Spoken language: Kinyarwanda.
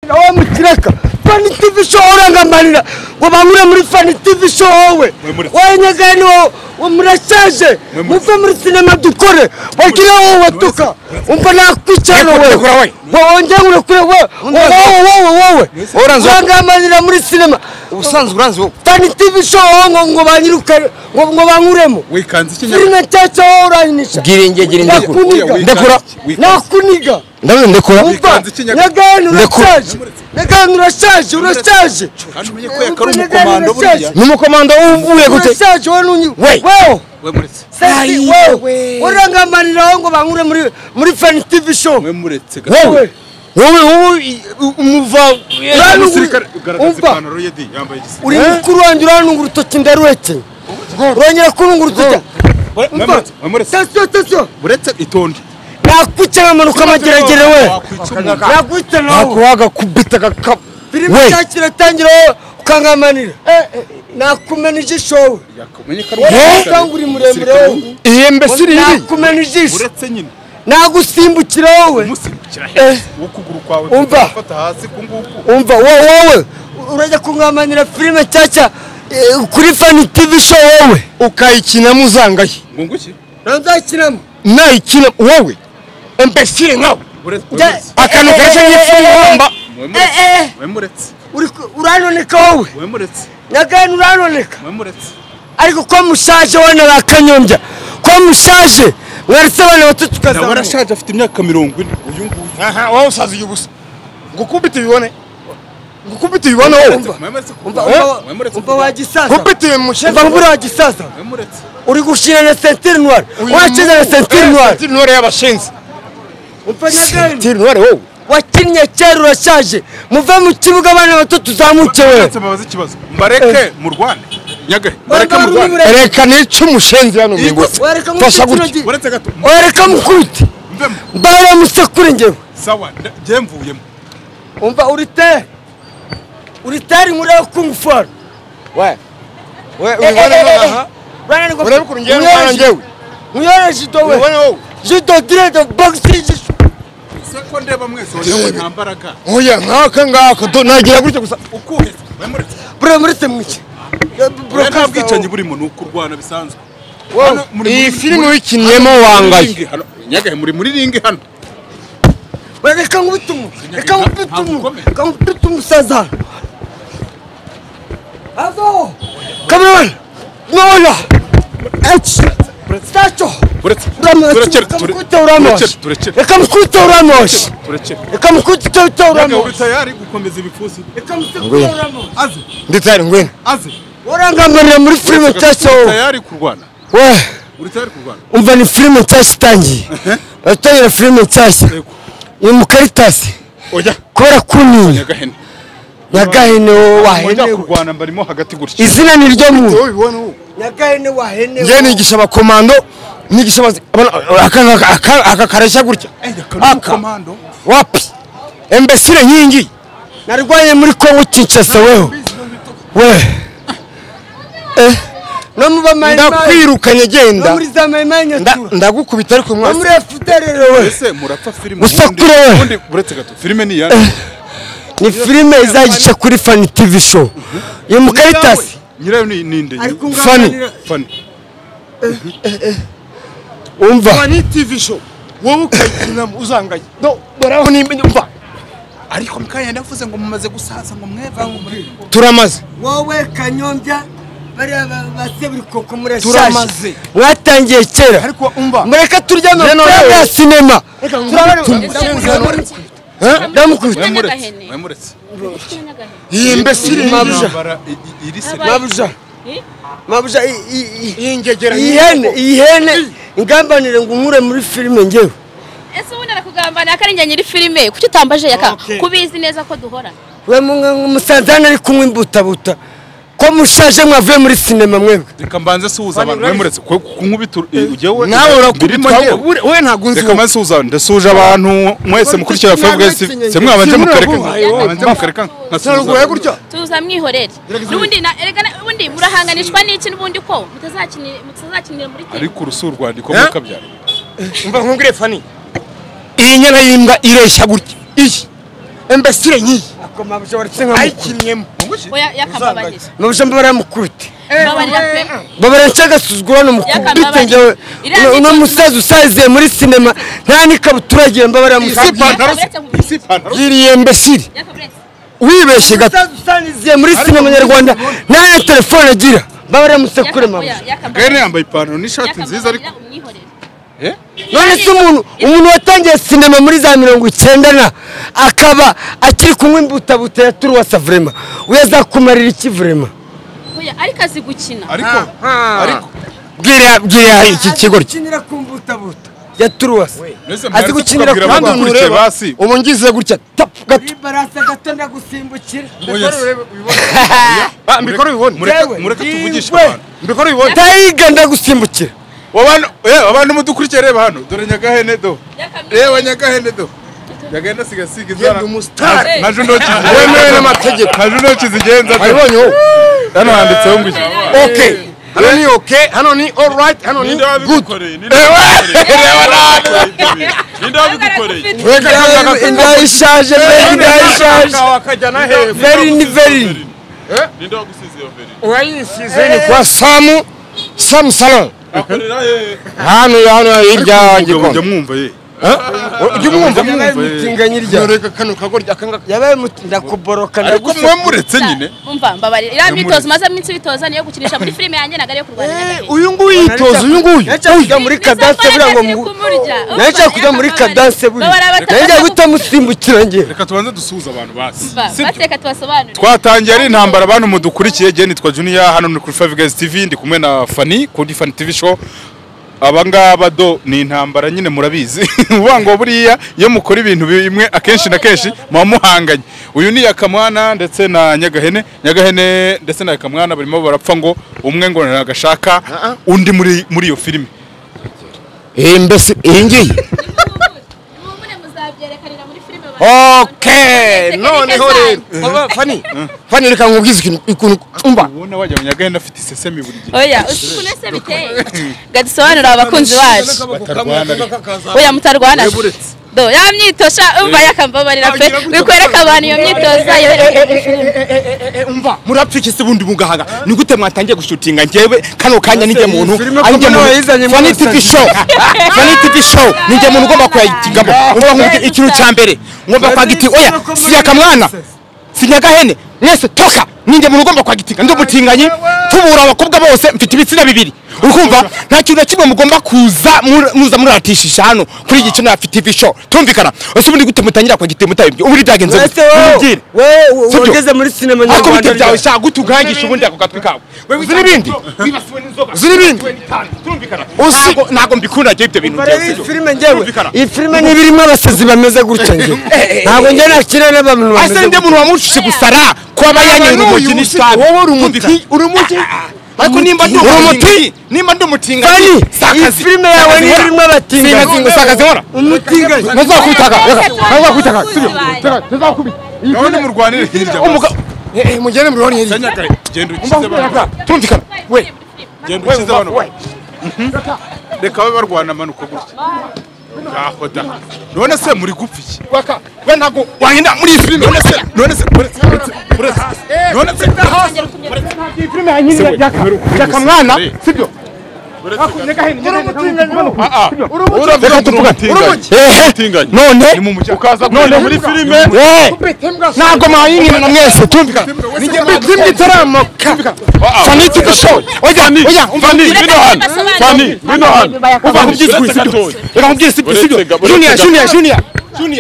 wowe mukiraka fani tv show urangamarira ngo banyure muri fani tv show wowe wowe nyagani wowe murashaje muve muri sinema dukore wagira wowe watuka umva nakwicana wowe wowe njye urakure wowe wowe wowe wowe Uranzi- urangamarira muri sinema ubusanzwe uranzi wowe fani tv show wowe ngo ngo banyirukane ngo ngo bankuremo wikanze ikinyarwanda filime nshyashya wowe uranyinisha Gira inge, gira inge. nakuniga Ndekura. nakuniga ndabizi ndekura umva Wikanze ikinyarwanda. nyagani Ndekura. urashaje nyagani urashaje urashaje kandi umenye ko yakari umukomando buriya ni umukomando uvuye gute urashaje wowe n'unyi We. wewe we muretse sesi Ayi, wewe we. urangamanira aho ngo bankure muri muri fan tv show we muretse ga- wowe wowe wowe i- u- umuva Uranu- umusirikare ugaragaza umva ipantaro ye di yambaye igisirikare uri mukuru wanjye urantunga urutoki ndaruretse urongera kuntunga urutoki we umva muretse we muretse sesiyo sesiyo uretse itonde nakwicara amanuka amageragere we nakwicara wowe akubita agakapu filime We. nshyashya iratangira wowe ukangamanira nakumena ijisho wowe yakumenye ko ari wowe umusirikare. usanga uri muremure wowe iyi mbese iri iri nakumena ijisho uretse nyine nagusimbukira wowe umusimbukira heza ukuguru kwawe Umva. gufata hasi kunguku umva wowe wowe urajya kungamanira filime nshyashya eh, kuri fani tv show wowe ukayikinamo uzangaye ngunguki nzakinamo nayikina wowe imbesire nkawe uretse we Njye- muretse akantu kareshya nk'ifumbamba we muretse eh, eh. we muretse Uri ku- uranoneka wowe we muretse nyagani uranoneka we muretse ariko ko mushaje wana bakanyombya ko mushaje mwaretse abana bato nawe tukazamuka arashaje afite imyaka mirongo ine uyu nguyu aha wowe usaziye ubusa ngukubite ubibone ngukubite ubibone wowe we muretse umva kuva- umva- we muretse umva kuva- wa gisaza nkubite uyu mushyamba umva nkubura wa gisaza we muretse uri gushira na sentire noire wakize na sentire noire sentire noire y'abashinzi umva nyagani sentire noire wowe wakinnye kera urashaje muve mu kibuga abana bato tuzamuke wewe uretse mbabaze ikibazo mbareke mu rwanda nyagare mbareke mu Bareke rwanda murwane. reka nice umusenzi hano Iyi mwigutse Wareka fasha mukino gutya gi- uretse gato wareka mukubite mvemo mbara musekure ngewe sawa nda- njye mvuyemo umva uri tere uri tere muri ayo kungufora we we ubibonemo aha urebe ukuntu ngewe urwana ngewe mwiyore jido we ubibone wowe jido direde bogisi jido se ko ndeba mwese wowe nta mbaraga oya nkaka ngaka do nagira gutya gusa ukuhe we muretse bure muretse mwice buriya nta bwicanyi burimo ni ukurwana bisanzwe Hano muri- iyi muri- filime muri- uyikiniyemo muri wangaye ringi hano. nyagahe muri muri ringi hano reka nkubite umu reka nkubite umu Ntabwo reka nkubite umusaza avo kamerona nona eci saco uretse uramutse turekere ukamukubita turekere uramoshe turekere reka mukubite uramoshe turekere reka mukubite nyagahe uri uramoshe tayari gukomeza ibipfusi reka mukubite uramoshe aze nditari ngwino aze urangamarira muri filime nshyashya uri wowe tayari kurwana we uri tayari kurwana umva ni filime nshyashya itangiye baratangira filime nshyashya Yego. ni mu karitasi oya kubera kuniya nyagahe ni- nyagahene wowe mujya wahenewe kurwana mbarimo hagati gutya izina ni ryo muntu wowe ubibone wowe nyagahene wahenewe njye nigisha abakomando nigisha abazi- abana- aka ngaka- aka- aka kareshya gutya aka komando wapi imbesire nk'iyingiyi narwanye muri kongo kinshasa weho we Eh, no mu bamayimayi ndakwirukanye no genda muri za mayimayi Nda- nyatura ndagukubita ariko no muri mwasi efuderere we ese murapfa filime Musakure ubundi- we. ubundi uretse gato filime ni iyande ni filime izagica kuri fani tv show iri mu karitasi nyirayo ni ninde Ariko fani unganira- fani umva ni tv show wowe ukayikinamo uzangaye no baraho nimba umva ariko mukanya yavuze ngo mumaze gusaza ngo mwevange muri turamaze wowe kanyombya bariya ba- baseburikoko murashaje Turamaze. mwatangiye kera ariko umva mureka turya amafaranga nonewe. ya sinema Reka ngo Turabari- tumusenze hano. ndamukubita we muretse Nyagahene. we muretse iyi mbesire Mabuja. Intambara i- i- iri se mabuja mabuja i- i- i- y'ingegera iyi hene iyi hene ingambanire ngo unkure muri filime ngewe ese ubundi arakugamba ni akarinjya nyiri filime kuki utambaje yaka kubizi neza ko duhora we musanze hano ari kunywa imbutabuta ko mushaje mwavuye muri sinema mwebwe reka mbanze suhuza abantu we muretse ko kunkubita ujye we nawe birimo urakubita njyewe. wowe- wowe ntabwo unzi reka mbanze suhuza ndasuhuje abantu mwese mukurikira Sinabwo fbw ikinyenge. se mwabanje Sinabwo mukareka ikinyenge. mwabanze mukareka sinaruguye nkasuhuza gutya tuza mwihorere n'ubundi na- erega na- ubundi murahanganishwa n'iki n'ubundi ko mutazakini- mutazakinira muri timu ariko urusu urwandiko Eh? mukabyara umva nkubwire fani iyi nyana y'imbwa ireshya gutya iyi imbesire nk'iyi akoma bashobora gusenga ayikinnyemo oya yakababarira mubashamba baramukubita babarira pe babara nshyagasuzuguro hano Yakamba mukubite bari. njyewe Iriya ni- uno musaza usaziye muri sinema nta n'ikabutura agiye mbabara musipana si ipantaro iriye imbesire yakababarira wibeshye gato umusaza usaziye muri sinema nyarwanda nta telefone agira mbabara musekure mama gahene yambaye ipantaro n'ishati nziza ariko umwihorere Eh? none se umuntu umuntu watangiye sinema muri za mirongo icyenda na akaba akiri kunywa imbutabuta ya turuwasa vurema we azakumarira iki vurema oya ariko azi gukina ariko ariko bwira bwira iki kigo gukinira ku mbutabuta ya turuwasa Mbese azi mwaretse gukinira ku kubabwira abantu mbutabuta bakurikiye basi ubu ngize gutya tapu gato barasa gato ndagusimbukira Oya se. Ah, mbikore ubibone mureka Yewe, mureka tuvugishe yewe. abantu mbikore ubibone tayiga ndagusimbukira abantu eh abantu mudukurikiye reba hano dore nyagahene do Yakamye. reba nyagahene do nyagahene asiga asiga inzara Yenda umusitari. Nka- nka juno kizi Wemewe n'amategeko. nka juno kizigenza do wabibonye wowe hano handitseho ngo iki ok hano ni ok hano ni all right hano ni ninde good wabigukoreye ninde Ewe, wabigukoreye ninde wabigukoreye Weka kanda Inda- gato. inda ishaje veri inda ishaje wakajyana hehe veri ni veri Eh? ninde wagusize iyo veri urayisize ni kwa samu samu salon akorera he hano hano hirya mujya gikombe mwumva ye ujya umwumva yabaye Umva, eh. umutinganyi rya yoreka kano kagorya akanga yabaye umuti ndakuboroka ariko ndaguseka. mwe muretse nyine umva mbabarira iriya Yamureze. myitozo maze iminsi bitoza niyo gukinisha muri filime yanjye ntabwo ariyo kurwana nyagahene uyu nguyu yitoza uyu nguyu Naca kujya muri kadanse buriya ngo mu Naca kujya muri kadanse buriya Naca gutamusimbukira njye reka tubanze dusuhuze abantu basi bateka tubasobanurire twatangiye ari intambara abantu mudukurikiye jeni nitwa junior hano ni kuri Five Guys TV ndi kumwe na Fanny kuri Fanny TV show aba ngaba do ni intambara nyine murabizi uvuga ngo buriya iyo mukora ibintu bimwe akenshi na kenshi muba muhanganye uyu ni Yakamwana ndetse na Nyagahene Nyagahene ndetse na Yakamwana barimo barapfa ngo umwe ngo ntagashaka undi muri muri iyo filime iyi mbese iyi ngiyi mubone muzabyerekanira muri filime ok noneho rero Baba, fani fani reka nkubwize ikintu ikintu umva ubona wagira ngo Nyagahene afite isesemi buri gihe oya ukuntu ese biteye gadusobanurira abakunzi bacu oya mutarwana do ya myitozo umva yakambabarira pe bikwereka abantu iyo myitozo umva murapfike se bundi mugahaga ni gute mwatangiye gushutinga njyewe kano kanya ninjye muntu Filime ari njye ko nawe muntu yayizanye muri fani Wasabi. tivi show fani tivi show ni njye muntu ugomba kuyagamo ngomba nkubwira ikintu cya mbere ngomba kwagiti oya si yakamwana si nyagahene mwese toka ninjye muntu ugomba kwagitinga ndi umutinganyi tubura abakobwa bose mfite ibitsina bibiri urumva nta kintu na kimwe mugomba kuza mu- muza muratishisha hano kuri iki kino hafi tivi show tumvikana ese ubundi gute mutangira kwagiti mutabibye ubundi byagenze Uretse gute Mumbwire. wowe wowe Sibyo? wageze muri sinema ariko nyarwanda bite rya- byawe shaka gute ugangisha ubundi ako gatwi kawe uzi n'ibindi uzi n'ibindi uzi ntabwo mbikunda njye ibyo bintu Barebe iyi byo. filime njyewe Birumvikana. iyi filime niba irimo abasazi bameze gutya njye ntabwo njye nakira n'abantu bameze ase ndi gutya umuntu wamushije gusara kuba yanyoye urumogi n'itabi wowe uri umuti uri umuti ariko nimba ndi Uri umuti? umuti nimba ndi umutinganyi Fani, iyi sakazi filime yawe Sakazi niba nkora. irimo abatinganyi. Sakazi- sakazi nkora umutinganyi ntuzakubitaga reka ntuzakwitaga Abakunzi sibyo bawe. ntuzakubita Iyi gahunda filime- murwanire hirya Umuga- Eh, eh, mugende muri honi basi. hirya Nyagahene genda ukize Umva- abantu tumvikana we genda we ukize abantu we reka babe barwana amanuka gutya ngaho da none se muri gupfa iki waka we ntabwo wahenda muri iyi filime none se none se uretse uretse uretse none se iyi filime yanyiriye yaka yaka mwana sibyo Ah, ah. Reka tuvugane. Ehe, none ni mu mujyi ukaza none muri filime ntabwo mwayinyina na mwese tumvikana filime itaramuka fani tivi show oya oya umva Fani, umva- bino hano Fani, bino hano umva nkubwire sibyo Uretse reka nkubwire sibyo gatoya. sibyo junior junior junior junior